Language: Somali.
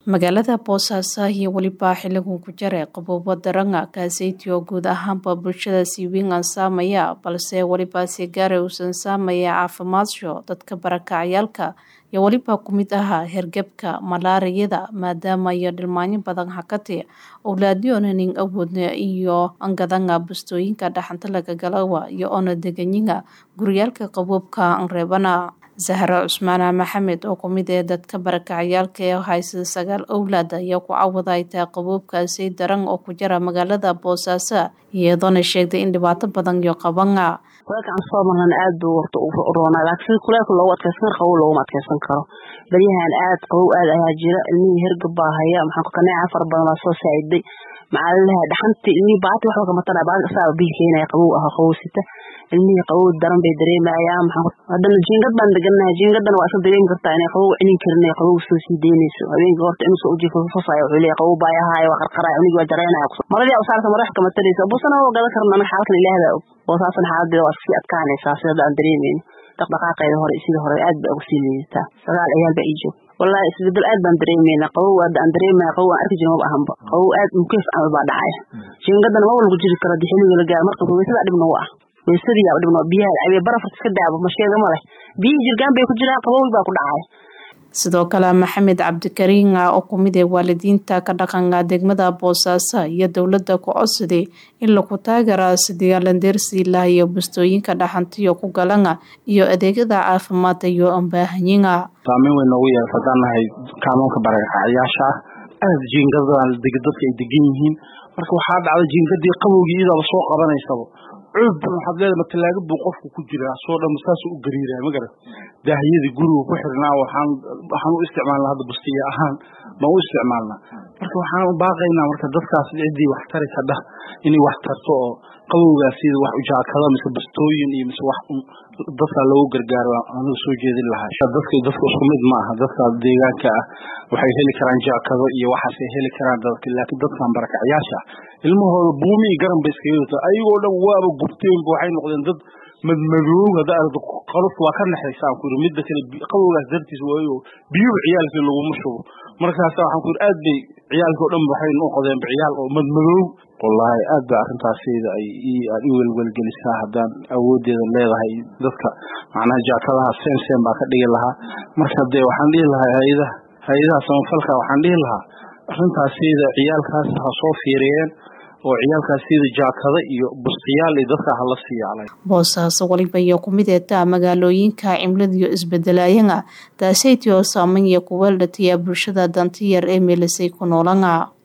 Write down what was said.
magaalada boosaaso iyo weliba xiligan ku jare qaboobo daranga kaaseytii oo guud ahaanba bulshada si weyn aan saamaya balse weliba si gaara uusan saamaya caafimaadso dadka barakacayaalka iyo weliba ku mid aha hergebka malaariyada maadaama iyo dhilmaanyo badan hakati owlaadyonanin awoodna iyo angadanga bustooyinka dhaxanta lagagalawa iyo ona deganyiga guryaalka qaboobka anreebana zahra cusmaana maxamed oo kumid ee dadka barakacayaalka ee haysta sagaal owlaad ayaa ku cawada ay tahay qaboobkaasi daran oo ku jira magaalada boosaaso iyadoona sheegtay in dhibaato badan iyo qabana kuleelkaan soo marnan aad buu warta u roonaa laakiin sida kuleelka loogu adkeysan karo qabow looguma adkeysan karo baryahan aad qabow aad ayaa jira ilmihii hergab baa haya maxaa kaneeca fara badan baa soo saaciday macalinaha dhaxantii ilmihii baati waxba kama tara baati asaaba biil keenaya qabow aha qabow sita ilmihii qabow daran bay dareemayaan maxaa haddana jiingad baan deganahay jiingadana waa iska dareemi kartaa inay qabow celin karin ee qabow soo sii deynayso habeenkii horta inuu soo ujiifo fafaya wuxuu leeyahay qabow baa yahaaya waa qarqaraya cunigii waa jareynaya maradii usaarta madax kama taraysa busana waa gadan karna anaga xaalkan ilaahda og boosaasan xaaladeeda waa sii adkaanaysaa sida aan dareemayno dhaqdhaqaaqeeda hore sidii hore aad baa uga sii liidataa sagaal ciyaal baa ii joog wallahi isbedel aad baan dareemeynaa qabow aad aan dareemaya qabow aan arki jirin maba ahanba qabow aad mukeef camal baa dhacaya jiingadana maba lagu jiri karo dii xilliga la gaaro marka weysadaa dhib nagu ah weysadii yaa dhib nagu biyaha cabiya barafat iska daabo masheega ma leh biyihii jirgaan bay ku jiraan qabowi baa ku dhacaya sidoo kale maxamed cabdikariin ah oo kumid ee waalidiinta ka dhaqanka degmada boosaaso iyo dowladda ku codsaday in lagu taageera sidii alandeersiilah iyo bustooyinka dhaxantiyo ku galana iyo adeegyada caafimaadka iyo ambaahanyiga saameyn weyn noogu yeelata haddaan nahay kaamoonka barakacyaasha ah aada jiingadaan dadka ay degan yihiin marka waxaa dhacda jiingadii qabowgii idaaba soo qabanaysaba cud waxaad leedahay matalaaga buu qofku ku jiraa soo dhan saasuu u gariiraa ma garat daahiyadii guriga ku xirnaa waxaan waxaan u isticmaalnaa hadda bustiya ahaan baan u isticmaalnaa marka waxaan u baaqaynaa marka dadkaas ciddii wax tari kadha inay wax tarto oo qabowgaas sida wax ujaakada mise bastooyin iyo mise wax dadka loogu gargaaro anigu soo jeedin lahaa dadka dadka isku mid ma aha dadka deegaanka ah waxay heli karaan jaakado iyo waxaasay heli karaan dadka laakiin dadkan barakacyaasha ilmahooda buumi iyo garan bay iskaga wata ayagoo dhan waaba gubteenba waxay noqdeen dad madmadoow hadda aragto qalufta waa ka naxaysaan ku yiri midda kale qabowgaas dartiis waayo biyuhu ciyaalkii laguma shubo markaasa waxaan ku yiri aad bay ciyaalkii oo dhan waxay noqdeenba ciyaal oo madmadoow wallaahi aad ba arrintaasayda ay aad i welwelgelisaa haddaan awoodeeda leedahay dadka macnaha jaakadaha seen seen baa ka dhigi lahaa marka dee waxaan dhihi lahaa hay-adaha hay-adaha samafalka waxaan dhihi lahaa arrintaasayda ciyaalkaas ha soo fiiriyeen oo ciyaalkaas sida jaakada iyo bustiyaal iyo dadka hala siiyaalay boosaaso waliba iyo kumid eetaa magaalooyinka cimiladiyo isbedelayana taasaytii oo saameyn iyo kuweeldhatiya bulshada dantiyar ee meelisay ku noolana